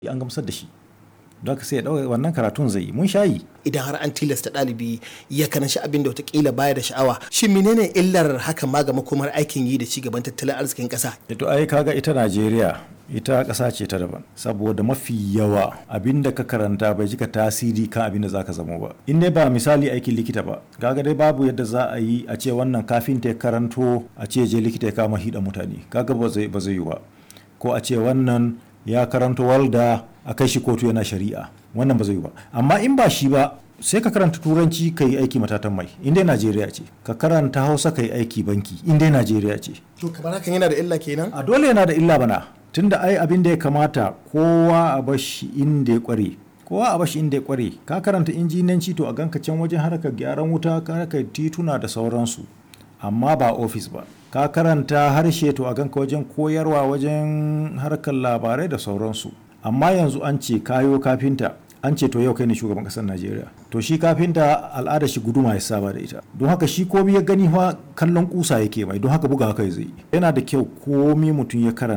an gamsar da shi don haka sai ya ɗauka wannan karatun zai yi mun shayi idan har an tilasta ɗalibi ya karanci abin da watakila baya da sha'awa shin menene illar hakan ma ga makomar aikin yi da ci gaban tattalin arzikin ƙasa to ai kaga ita Najeriya ita ƙasa ce ta daban saboda mafi yawa abin da ka karanta bai jika tasiri kan abin da za ka zama ba in dai ba misali aikin likita ba kaga dai babu yadda za a yi a ce wannan kafinta ya karanto a ce je likita ya kama hida mutane kaga ba zai ba zai yi ba ko a ce wannan ya karanto walda a kai shi kotu yana shari'a wannan ba zai yi ba amma in ba shi ba sai ka karanta turanci ka yi aiki matatan mai in dai najeriya ce ka karanta hausa ka yi aiki banki in dai najeriya ce to kamar hakan yana da illa kenan a dole yana da illa bana tunda ai abin da ya kamata kowa a bashi inda ya kware kowa a bashi inda ya kware ka karanta injinanci to a ganka can wajen harkar gyaran wuta harkar tituna da sauransu amma ba ofis ba ka karanta harshe to a ganka wajen koyarwa wajen harkar labarai da sauransu amma yanzu an ce kayo kafinta an ce to yau kai ne shugaban kasar najeriya to shi kafinta al'ada shi guduma ya saba da ita don haka shi komi ya gani fa kallon kusa yake mai don haka buga haka zai yana da kyau komi mutum ya karanta